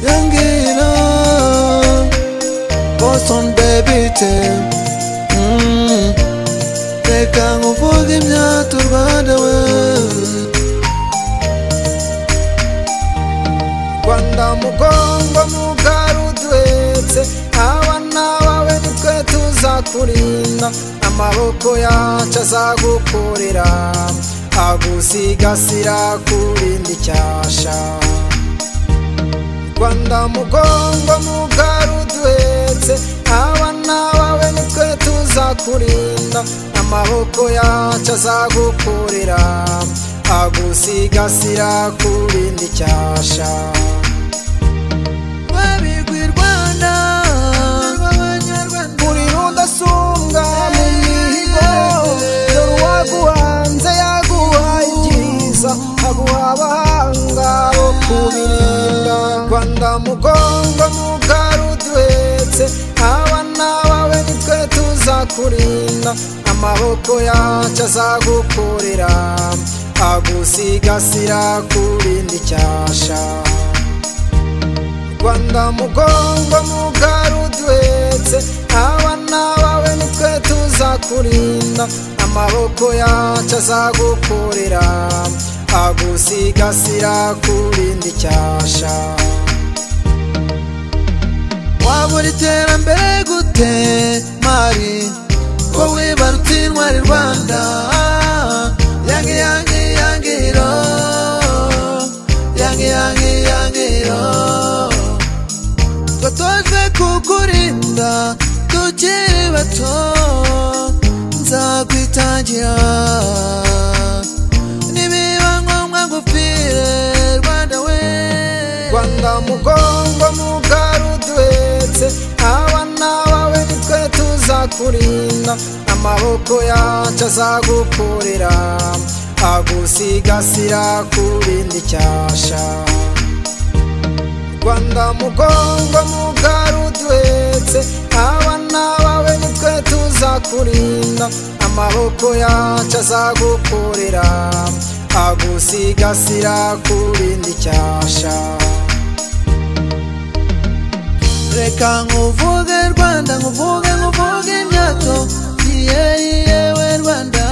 Dangina Boston baby tell mm. Reka nguvuge imyato u Rwanda we rwanda mugongo mugari uduhetse aba n'abawe nitwe tuzakurinda amaboko yacu azagukorera agusigasira kurinda icyasha rwanda mugongo mugari uduhetse aba n'abawe nitwe tuzakurinda amaboko yacu azagukorera agusigasira kurinda icyasha babigwi Rwanda umuriro udasumbwa mu mihigo dore uwaguhanze yaguhaye ibyiza aguha abahanga bo kubirinda rwanda mugongo mugari uduhetse aba n'abawe nitwe tuzakurinda amaboko yacu azagukorera agusigasira kurinda icyasha rwanda mugongo mugari uduhetse aba n'abawe nitwe tuzakurinda amaboko yacu azagukorera agusigasira kurinda icyasha wabura iterambere gute mari ko wibarutse intwari Rwanda yangi yangi yangiro yangi yangi yangiro twatoje kukurinda tukiri bato nzakwitangira nibiba ngombwa ngupfire Rwanda we rwanda mugongo mugari uduhetse aba n'abawe nitwe tuzakurinda amaboko yacu azagukorera agusigasira kurinda icyasha rwanda mugongo mugari uduhetse aba n'abawe nitwe tuzakurinda amaboko yacu azagukorera agusigasira kurinda icyasha reka nkuvuge rwanda nkuvuge nkuvuge imyato iye yewe rwanda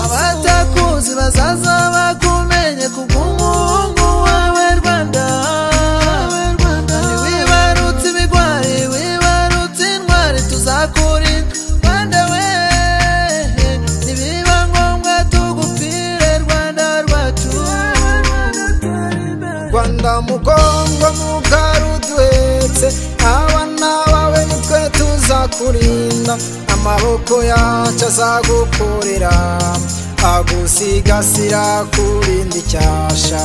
abatakuzi bazaza bakumenye ku bw'umuhungu wawe rwanda wibarutse ibigwari wibarutse intwari tuzakurinda rwanda we nibiba ngombwa tugupfire rwanda rwacu rwanda mugongo mugari uduhetse aba n'abawe nitwe tuzakurinda amaboko yacu azagukorera agusigasira kurinda icyasha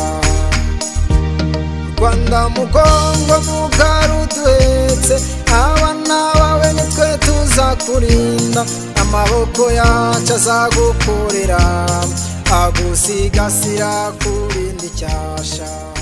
rwanda mugongo mugari uduhetse aba n'abawe nitwe tuzakurinda amaboko yacu azagukorera agusigasira kurinda icyasha